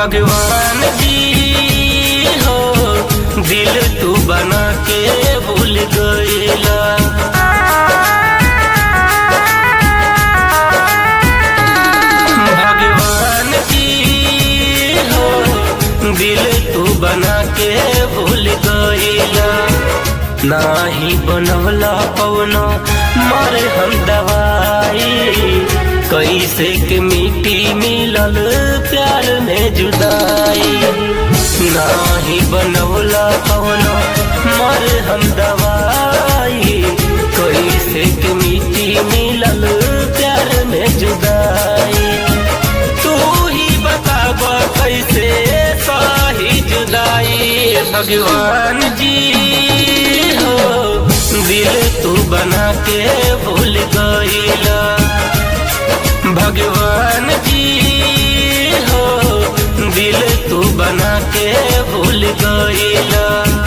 भगवान जी हो दिल तू बना के भूल गईला भगवान जी हो दिल तू बना के भूल गईला नाही बनवला पवना मारे हम दवाई कैसे के मिट्टी मिलल प्यार में जुदाई नाही बनवला पवना मारे हम दवाई कैसे के मिट्टी मिलल प्यार में जुदाई तू ही बताब कैसे सही जुदाई भगवान जी हो दिल तू बना के भूल गईला भगवान जी हो दिल तू बना के भूल गईला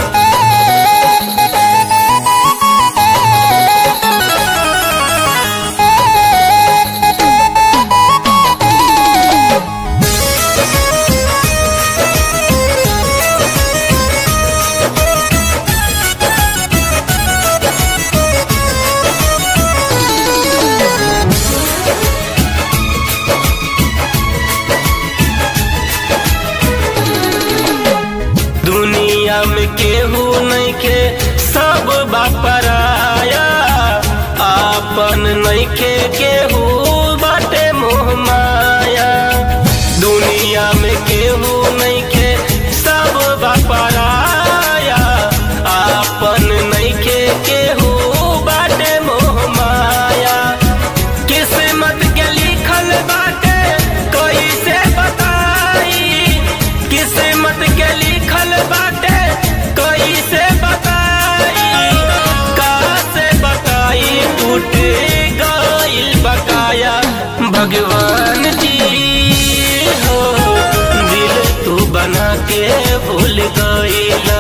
दुनिया में केहू नहीं के सब बापराया आपन नहीं के केहू बाटे मोह माया दुनिया में केहू नहीं के सब बापराया आपन नहीं के केहू बाटे मोह माया किस्मत के लिखल बाटे कैसे बताई किस्मत के लिखल बाटे कैसे बताई कासे बताई टूट गइल बकाया भगवान जी हो दिल तू बना के भूल गईला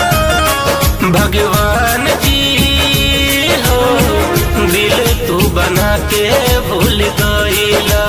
भगवान जी हो दिल तू बना के भूल गईला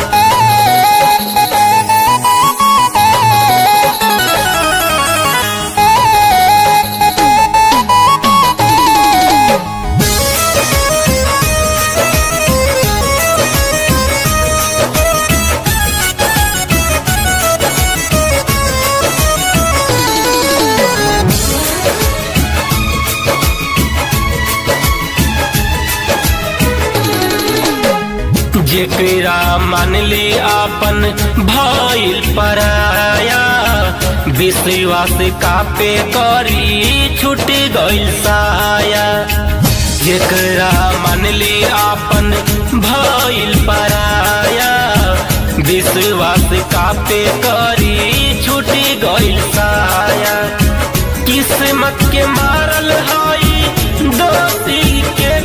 जेकरा मानली आपन भइल पराया विश्वास कापे करी छूट गइल साया जेकरा मानली आपन भइल पराया विश्वास कापे करी छूट गइल साया किस्मत के मारल हई दोषी के